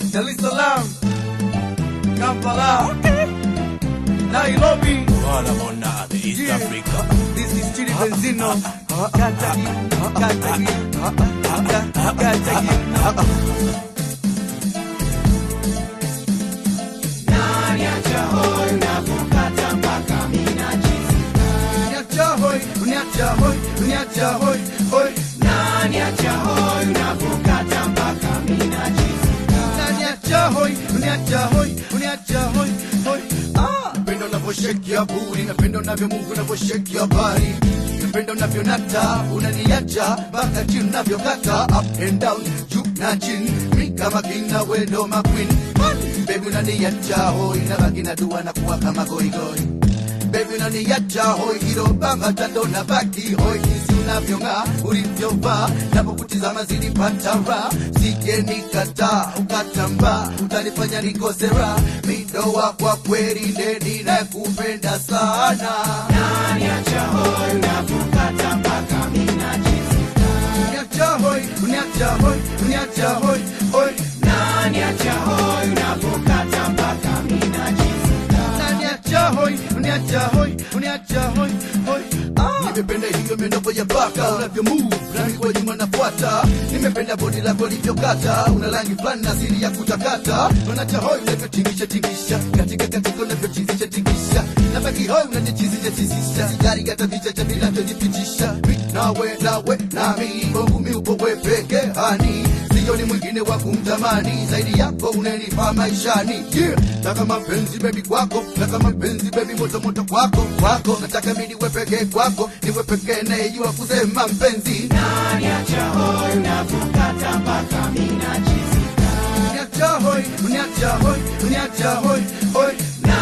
Dar es Salaam, Kampala, Nairobi. Wala mona the East Yeah. Africa. This is Chidi Benzino. Katagi, Katagi, Katagi. Uniacha hoi, uniacha hoi, uniacha hoi, hoi. Unaniacha hoi, uniacha hoi, uniacha hoi, hoi. Ah, napenda unavyoshake ya buri, napenda unavyomungu unavyoshake ya bari, napenda unavyonata, unaniacha mpaka chini unavyokata, up and down, juu na chini, mi kama king na wewe ndo ma queen. Baby unaniacha hoi, nabaki na dua na kuwa kama goigoi Baby unaniacha hoi hilo bamba tando na baki hoi jinsi unavyong'aa ulivyovaa napokutizama zilipata raha sije nikataa ukatambaa utanifanya nikose raha midoa kwa kweli ndeni na kupenda sana uniacha hoi uniacha hoi uniacha hoi hoi Unaniacha hoi, uniacha hoi, uniacha hoi, hoi. Ah. Nimependa hiyo miondoko ya baka unavyo move nami kwa nyuma nafuata. Nimependa bodi lako livyokata, una rangi fulani na asili ya kutakata. Unacha hoi unavyotingisha tingisha, katika katika unavyochizisha tingisha. Nabaki hoi unanichizisha chizisha, sigari gata vicha cha vinavyonipitisha. Mi nawe nawe nami, kwangu mi upo wewe peke hani sioni mwingine wa kumtamani zaidi yako unanifaa maishani yeah. taka mapenzi bebi kwako taka mapenzi bebi moto moto kwako kwako nataka mi niwe pekee kwako niwe pekee nayejua kusema mpenzi uniacha hoi uniacha hoi uniacha hoi hoi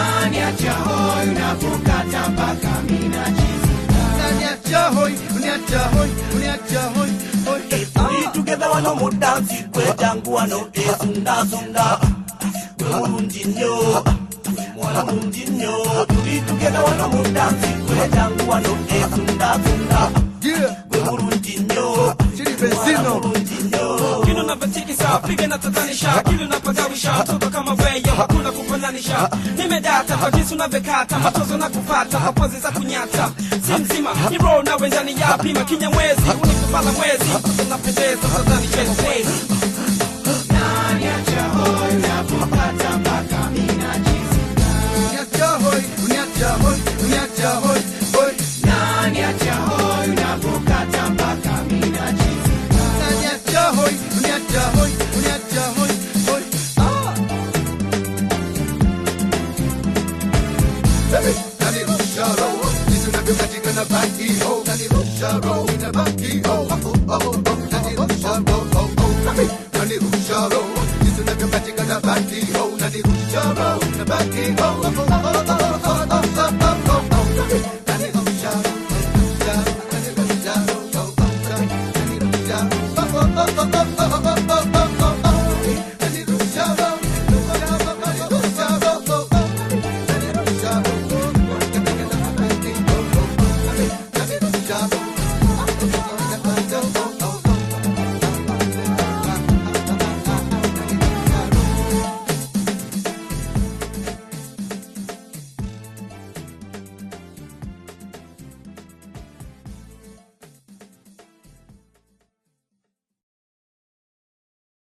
uniacha hoi uniacha hoi uniacha hoi hoi We together wano mu dance kwejangu wano esunda sunda. Gwe mulungi nnyo. Mwana mulungi nnyo. Tuli together wano mu dance kwejangu wano esunda sunda. yeah Gwe mulungi nnyo. Chidi Benzino Mulungi nnyo. Kile unavyotikisa piga na tatanisha, kile unapagawisha toto kama wewe, hakuna kufananisha. Nimedata kwa jinsi unavyokata matozo na kupata kwa pozi za kunyata, si mzima ni roho na wenzani yapi makinya mwezi unikubala mwezi unapendeza tatanisha